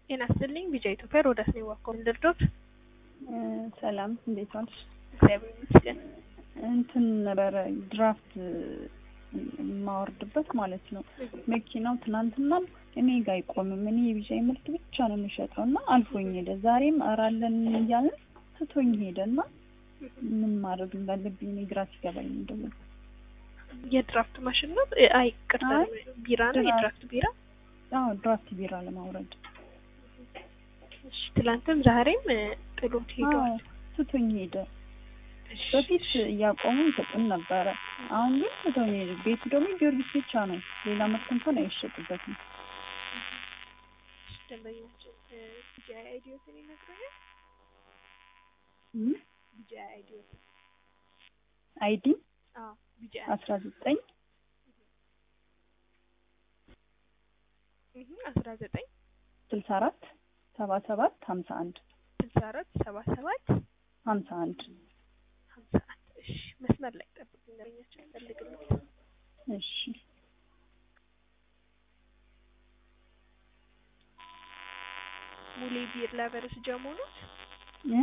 ጤና ይስጥልኝ ቢጫ ኢትዮጵያ ሮዳስ ነው ዋኮም ድርዶት ሰላም እንዴት ዋልሽ? እግዚአብሔር ይመስገን። እንትን ነበረ ድራፍት የማወርድበት ማለት ነው። መኪናው ትናንትናም እኔ ጋ አይቆምም። እኔ የቢጫ ምርት ብቻ ነው የምሸጠው እና አልፎኝ ሄደ። ዛሬም እራለን እያለን ትቶኝ ሄደ እና ምን ማድረግ እንዳለብኝ እኔ ግራ ሲገባኝ እንደው የድራፍት ማሽን ነው? አይ ቅርታ አይ፣ ቢራ ነው። ድራፍት። የድራፍት ቢራ አዎ ድራፍት ቢራ ለማውረድ እሺ። ትላንትም ዛሬም እ፣ ጥሎት ሄዷል። አዎ ትቶኝ ሄደ። እሺ፣ በፊት እያቆሙ ይሰጡን ነበረ። አሁን ግን ትቶኝ ሄደ። ቤቱ ደግሞ ጊዮርጊስ ብቻ ነው፣ ሌላ ምርት እንኳን አይሸጥበትም። እሺ፣ ደንበኛችን እ፣ ቢጫ አይዲዮትን ይነግረኛል። እም፣ ቢጫ አይዲዮት አይዲ አዎ፣ ቢጫ አስራ ዘጠኝ እህ አስራ ዘጠኝ ስልሳ አራት ሰባ ሰባት ሀምሳ አንድ ስልሳ አራት ሰባ ሰባት ሀምሳ አንድ ሀምሳ አንድ እሺ፣ መስመር ላይ ጠብቁኝ። ደንበኛችን ፈልግልኝ። እሺ ሙሌ ቢር ላቨርስ ጀሞ ነው። እ?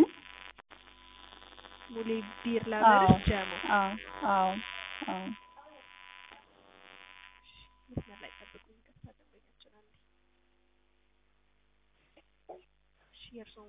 ሙሌ ቢር አዎ ላቨርስ ጀሞ አዎ አዎ አዎ መስመር ላይ ጠብቁኝ። ይቅርታ ደንበኛችን አለ። እሺ የእርስዎ